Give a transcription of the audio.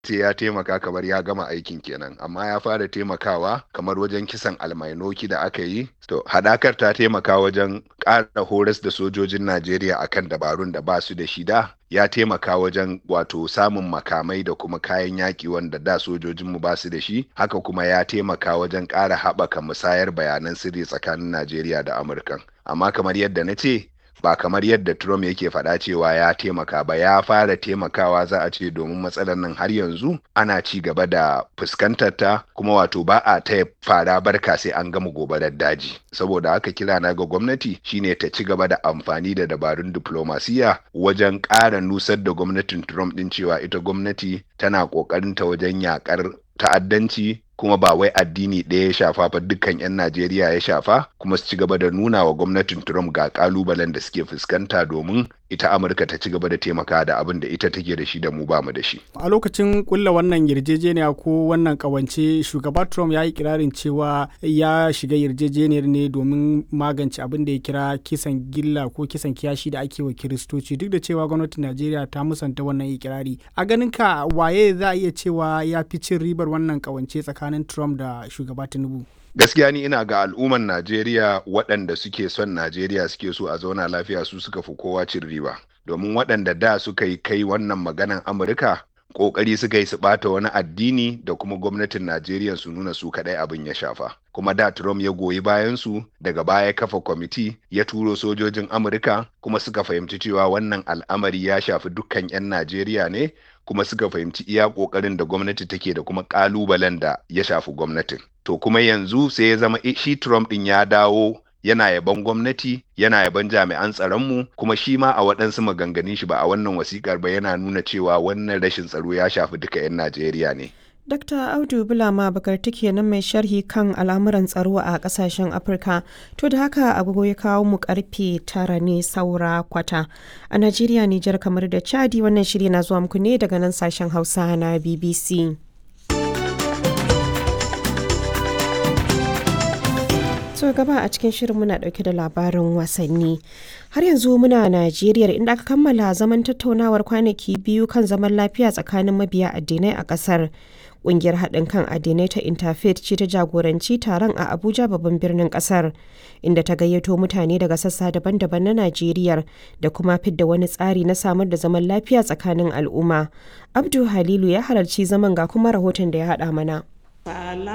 sai ya taimaka kamar ya gama aikin kenan amma ya fara taimakawa kamar wajen kisan almainoki da aka yi to hadakar ta taimaka wajen ƙara horas da sojojin najeriya akan dabarun da ba su da shida ya taimaka wajen wato samun makamai da kuma kayan yaƙi wanda da sojojinmu ba su da shi haka kuma ya taimaka wajen ƙara haɓaka musayar bayanan sirri tsakanin najeriya da amurkan amma kamar yadda na ce ba kamar yadda Trump yake faɗa cewa ya taimaka ba ya fara taimakawa za a ce domin matsalar nan har yanzu ana ci gaba da fuskantar ta kuma wato ba a ta fara barka sai an gama gobarar daji saboda haka kira na ga gwamnati shine ta ci gaba da amfani da dabarun diplomasiya wajen ƙara nusar da gwamnatin Trump din cewa ita gwamnati tana ƙoƙarin ta wajen yakar ta'addanci kuma ba wai addini ɗaya ya shafa ba dukkan 'yan Najeriya ya shafa kuma su ci gaba da nuna wa gwamnatin Trump ga kalubalen da suke fuskanta domin ita Amurka ta ci gaba da taimaka da abin da ita take da shi da mu bamu da shi. A lokacin kulla wannan yarjejeniya ko wannan kawance shugaba Trump ya yi kirarin cewa ya shiga yarjejeniyar ne domin magance abin da ya kira kisan gilla ko kisan kiyashi da ake wa kiristoci duk da cewa gwamnatin Najeriya ta musanta wannan ikirari. A ganin ka waye za a iya cewa ya fi cin ribar wannan kawance tsakanin tsakanin Trump da shugaba Tinubu? Gaskiya ni ina ga al'umman Najeriya waɗanda suke son Najeriya suke so a zauna lafiya su suka fi kowa cin riba. Domin waɗanda da suka yi kai wannan maganan Amurka ƙoƙari suka yi su ɓata wani addini da kuma gwamnatin Najeriya su nuna su kaɗai abin ya shafa. Kuma da Trump ya goyi bayan su daga baya kafa kwamiti ya turo sojojin Amurka kuma suka fahimci cewa wannan al'amari ya shafi dukkan 'yan Najeriya ne kuma suka fahimci iya ƙoƙarin da gwamnati take da kuma ƙalubalen da ya shafi gwamnatin. To kuma yanzu sai ya zama shi Trump ɗin ya dawo yana yaban gwamnati yana yaban jami'an tsaronmu kuma shi ma a waɗansu maganganun shi ba a wannan wasikar ba yana nuna cewa wannan rashin tsaro ya shafi duka 'yan Najeriya ne. Dr. Audu Bulama Bakarti kenan mai sharhi kan al'amuran tsaro a kasashen Afirka. To da haka agogo ya kawo mu karfe tara ne saura kwata. A Najeriya, Nijar kamar da Chadi wannan shiri na zuwa muku ne daga nan sashen Hausa na BBC. so gaba a cikin shirin muna dauke da labarin wasanni har yanzu muna najeriya inda aka kammala zaman tattaunawar kwanaki biyu kan zaman lafiya tsakanin mabiya addinai a kasar kungiyar haɗin kan addinai ta interfaith ce ta jagoranci taron a abuja babban birnin kasar inda ta gayyato mutane daga sassa daban-daban na najeriya da kuma fidda wani tsari na samar da zaman lafiya tsakanin al'umma abdu halilu ya halarci zaman ga kuma rahoton da ya haɗa mana